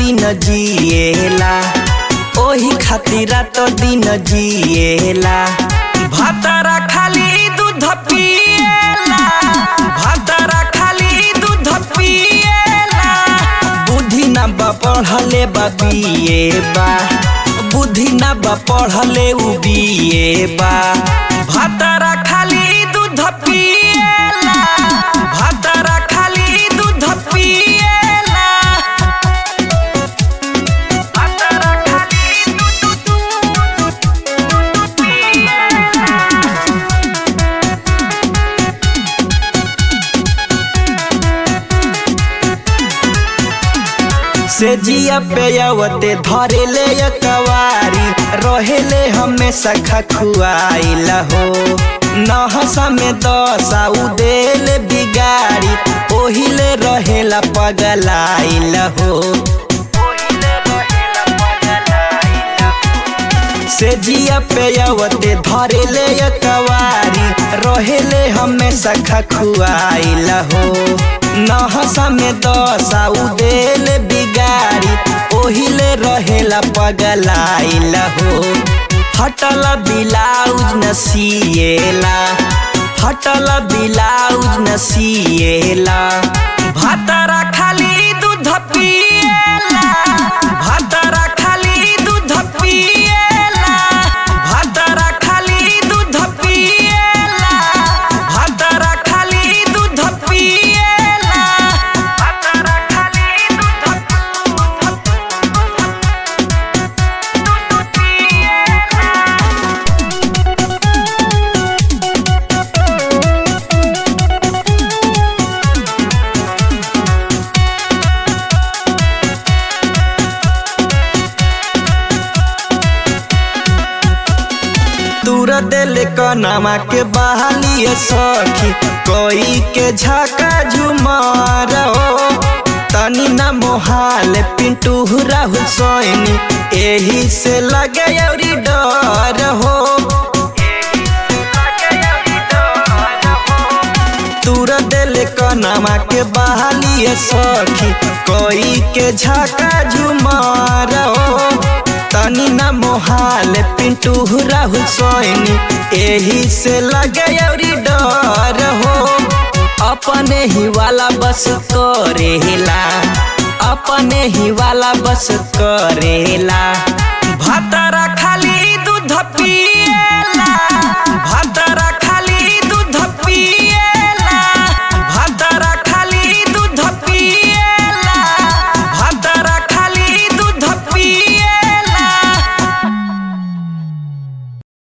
दिन जिएला ओही खातिर रात दिन जिएला भातारा खाली दूध पिएला भातारा खाली दूध पिएला बुद्धि ना बा पढ़ले बा बीए बा बुद्धि ना बा पढ़ले उ बीए बा भातारा खाली दूध पिएला भातारा खाली दूध पिएला भातारा खाली दूध दूध पिएला से जिया पे अवते धरेले कवारी रहेले हमेशा खखुआइला हो नहसा में दशा उदेले बिगाड़ी ओहिले रहेला पगलाइला हो से जिया पे अवते धरेले कवारी रहेले हमेशा खखुआइला हो नहसा में दशा उदेले बिगाड़ी ओहिले रहेला पगलाइला हो फटल ब्लाउज न सिएला फटल ब्लाउज न सिएला भातारा खाली दूध पिएला भातारा खाली दूध पिएला भातारा खाली दूध पिएला भातारा खाली दूध पिएला भातारा खाली दूध दूर दिल कनमा के बहालिए सखी कोई के झका झुमार हो तनी न मोहाल पिंटू राहुल सोनी एही से लगे अउरी डर हो दूर दिल कनमा के बहालिए सखी कोई के झका झुमार हो तनी न मोहाल पिंटू राहुल सोनी एही से लगे अउरी डर हो अपने ही वाला बस करेला अपने ही वाला बस करेला भातारा खाली